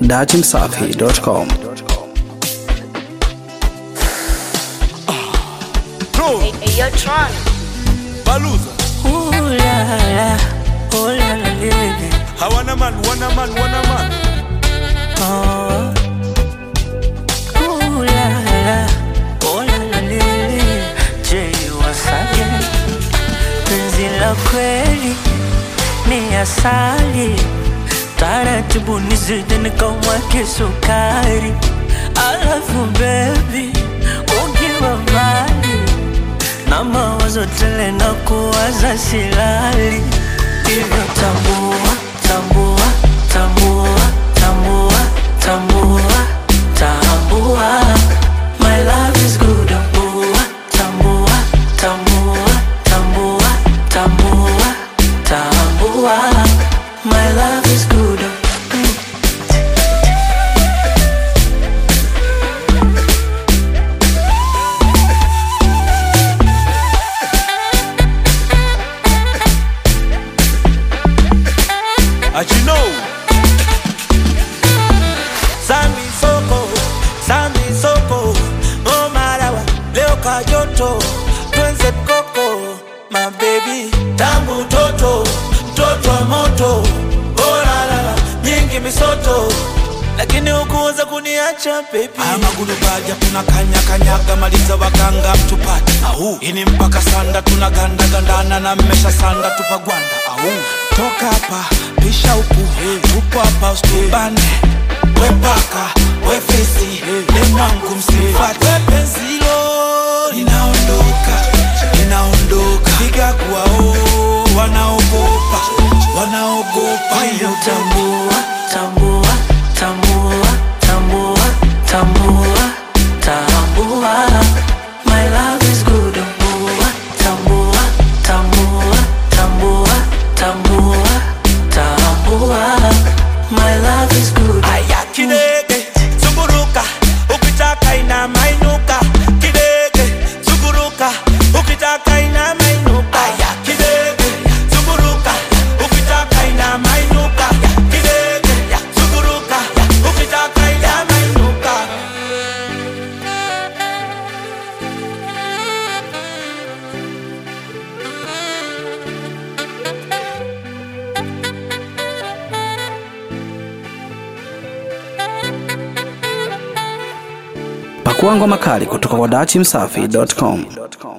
datimsafi.com. Bro, Hey, hey, yo, Tron. Baluza. Ooh la la, oh la la lele, Hawana man, wana man, wana man. oh. Ooh la la, oh la la lele, Jay Wasage. Penzi la kweli ni asali, taratibu nizidi nikamwake sukari. Alafu baby, ukiwa mbali na mawazo tele na kuwaza silali hivyo tambua tambua tambua tambua tambua tambua my love is good tambua tambua tambua tambua tambua tambua my love is good mm. As you know. Sambi soko, sambi soko. Oh marawa, leo kajoto. Twenze koko, my baby. Tangu toto, toto wa moto. Oh la la la, nyingi misoto. Lakini hukuweza kuniacha baby. Haya magulu baja tunakanya kanyaga maliza waganga mtupate. Au ini mpaka sanda tunaganda gandana na mmesha sanda tupagwanda. Au toka hapa pisha upu tupo hapa usitubane. We paka we fesi ni mwangu msifate. We penzilo linaondoka linaondoka. Piga kuwao wanaogopa wanaogopa. Hivyo tambua, tambua, tambua, tambua, tambua, tambua. My love is good. Tambua, tambua, tambua, tambua, tambua, tambua. My love is good. Aya kidege zunguruka ukitaka ina mainuka kidege zunguruka ukitaka ina mainuka Aya kidege zunguruka ukitaka ina mainuka kidege zunguruka ukitaka ina mainuka Pakua ngoma kali kutoka kwa datimsafi.com.